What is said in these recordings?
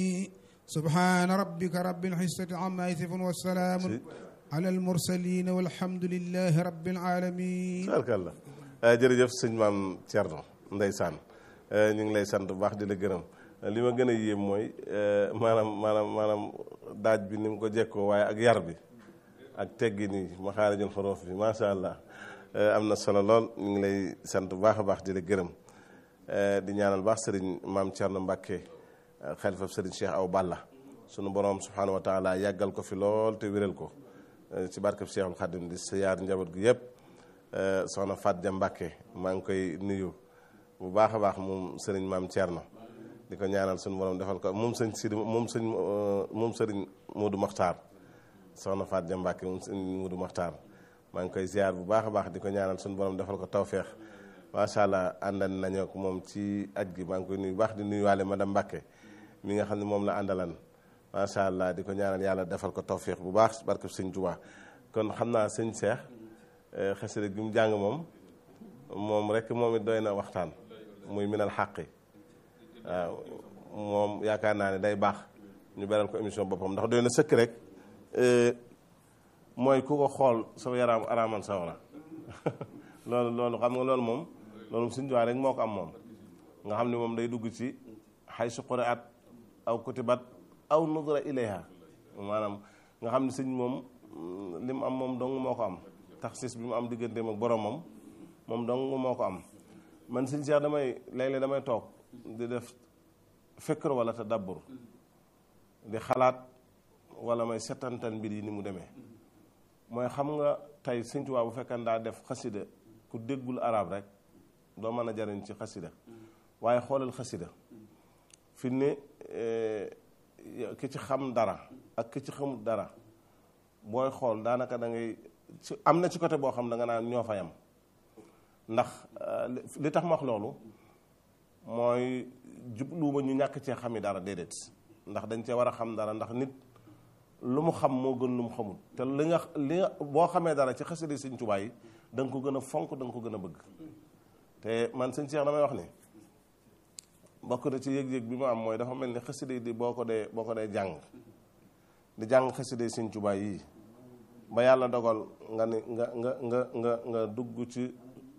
سبحان ربك رب العزة عما يصفون والسلام على المرسلين والحمد لله رب العالمين tubaarkàlla jërëjëf sëñ maam Thierno ndeysaan ñu ngi lay sant bu baax di la gërëm li ma gën a yéem mooy maanaam maanaam maanaam daaj bi ni mu ko jekkoo waaye ak yar bi ak teggi nii maxaarijul xuruf bi macha allah am na solo lool ñu ngi lay sant bu baax a baax di la gërëm di ñaanal baax sëriñ maam Thierno Mbacke xalifa sëriñ Cheikh Aw Balla sunu borom subhanahu wa taala yàggal ko fi lool te wéral ko ci barkeb Cheikhul Khadim di siyaar njaboot gi yëpp soxna Fat Ja Mbacke maa ngi koy nuyu bu baax a baax moom sëriñ maam Thierno di ko ñaanal sunu borom defal ko moom sëñ Sidi moom sëñ moom sëriñ Modou Makhtar soxna Fat Ja Mbacke moom sëñ Modou Makhtar maa ngi koy ziar bu baax a baax di ko ñaanal sunu borom defal ko tawféex macha allah àndan nañoo ak moom ci aj gi maa ngi koy nuyu baax di nuyuwaale madame Mbacke mi nga xam ne moom la àndalan macha allah di ko ñaanal yàlla defal ko tawféex bu baax barke sëñ Tuubaa kon xam naa sëñ Cheikh xasida gi mu jàng moom moom rek moom it doy na waxtaan muy minal xàqi waaw moom yaakaar naa ne day baax ñu beral ko émission boppam ndax doy na sëkk rek mooy ku ko xool sa yaram araaman sawara loolu loolu xam nga loolu moom loolu sëñ Tuubaa rek moo ko am moom nga xam ne moom day dugg ci xay suqure at aw kutibat aw nudra ilayha maanaam nga xam ne sëñ moom li mu am moom dong moo ko am taxsis bi mu am digganteem ak boromam moom dong moo ko am man sëñ Cheikh damay léeg-léeg damay toog di def fikr wala tadabbur di xalaat wala may setantal mbir yi ni mu demee mooy xam nga tey sëñ Tuubaa bu fekkee daa def xasida ku déggul arab rek doo mën a jariñ ci xasida waaye xoolal xasida fi ne ki ci xam dara ak ki ci xamul dara booy xool daanaka da ngay ci am na ci côté boo xam da nga naan ñoo fa yam ndax li tax ma wax loolu mooy jubluwuma ñu ñàkk cee xami dara déedéet ndax dañ cee war a xam dara ndax nit lu mu xam moo gën lu mu xamul te li nga li nga boo xamee dara ci xasida Sëñ Tuubaa yi da nga ko gën a fonk da nga ko gën a bëgg te man sëñ Cheikh damay wax ni bokk na ci yëg-yëg bi ma am mooy dafa mel ni xasida di boo ko dee boo ko dee jàng di jàng xasida Sëñ Tuubaa yii ba yàlla dogal nga ni nga nga nga nga nga dugg ci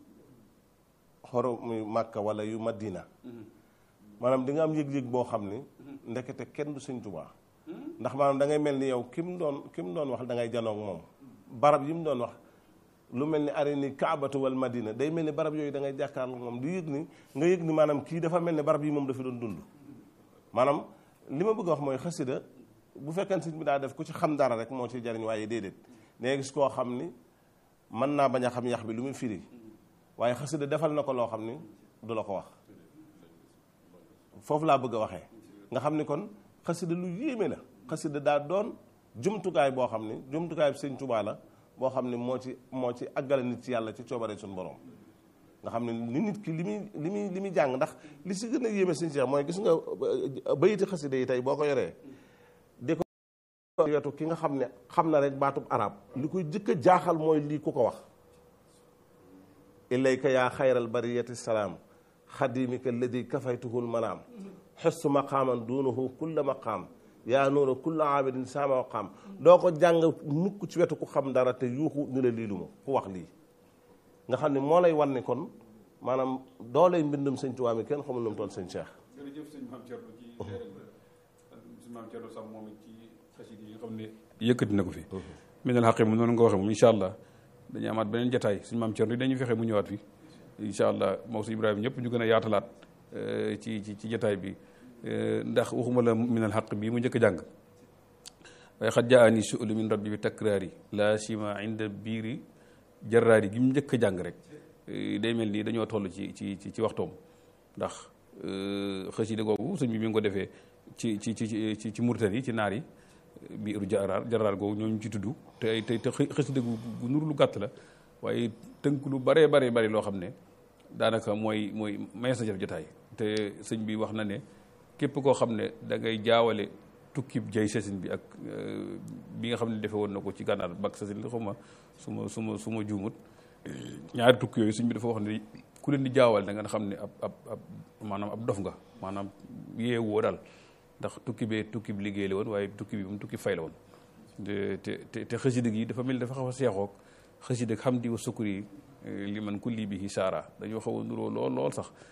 xorom yu Màkka wala yu Madina maanaam di nga am yëg-yëg boo xam ni ndekete kenn du Sëñ Tuubaa ndax maanaam da ngay mel ni yow ki mu doon ki mu doon wax da ngay janoog moom barab yi mu doon wax lu mel ni arini kaabatu wal madina day mel ni barab yooyu da ngay jàkkaarloo moom di yëg ni nga yëg ni maanaam kii dafa mel ni barab yi moom dafa doon dund maanaam li ma bëgg a wax mooy xasida bu fekkee sëñ bi daa def ku ci xam dara rek moo ciy jariñ waaye déedéet nee gis koo xam ni mën naa bañ a xam yax bi lu muy firi waaye xasida defal na ko loo xam ni du la ko wax foofu laa bëgg a waxee nga xam ni kon xasida lu yéeme la xasida daa doon jumtukaay boo xam ni jumtukaay bi sëñ Tuubaa la boo xam ne moo ci moo ci àggale nit ci yàlla ci coobare suñu borom nga xam ne li nit ki li muy li muy li muy jàng ndax li si gën a yéeme sëñ Cheikh mooy gis nga bayiti xasida yi tey boo ko yoree di ko wetu ki nga xam ne xam na rek baatub arab li koy jëkk a jaaxal mooy lii ku ko wax ilayka yaa xayral bariyati salaam xadimika alladi kafaytuhul manaam xessu maqaaman duunahu kulla maqaam yaa nuura kulla abidin sama maqaam doo ko jàng mukk ci wetu ku xam dara te yuuxu ni la lii lu ma ku wax lii nga xam ne moo lay wan ne kon maanaam dooley mbindum sëñ Tuubaa mi kenn xamul nu mu toll sëñ Cheikh jërëjëf sëñ Maam Thierno ci sëñ Maam Thierno sax moom it ci xasida yi nga xam ne yëkkati na ko fi minal xaqi mu noonu nga waxee moom incha allah dañuy amaat beneen jataay sëñ Maam Thierno yi dañuy fexe mu ñëwaat fi incha allah moom sëñ Ibrahima ñëpp ñu gën a yaatalaat ci ci ci jataay bi ndax waxuma la minal xaq bii mu njëkk a jàng waaye xat jaa ani suulu min rabbi bi takraari la sima inda biiri jarraari gi mu njëkk a jàng rek day mel nii dañoo toll ci ci ci waxtoom ndax xasida googu sëñ bi mi ngi ko defee ci ci ci ci ci murtani yi ci naar yi biiru jarraar jarraar googu ñooñu ci tudd te te te xasida gu nuru lu gàtt la waaye tënk lu baree baree bari loo xam ne daanaka mooy mooy mees na jëf jotaay te sëñ bi wax na ne képp koo xam ne da ngay jaawale tukkib jay sasin bi ak bi nga xam ne defe woon na ko ci gànnaar bak sasin li xawma su ma su ma su ma juumut ñaari tukki yooyu sëñ bi dafa wax ne ku leen di jaawal da nga xam ne ab ab ab maanaam ab dof nga maanaam yeewoo daal ndax tukki bee tukki bi liggéey la woon waaye tukki bi moom tukki fay la woon te te te xasida gi dafa mel dafa xaw a seexoog xasida xam di wa sukkur yi li man kulli bihi saara dañoo xaw a nuroo lool lool sax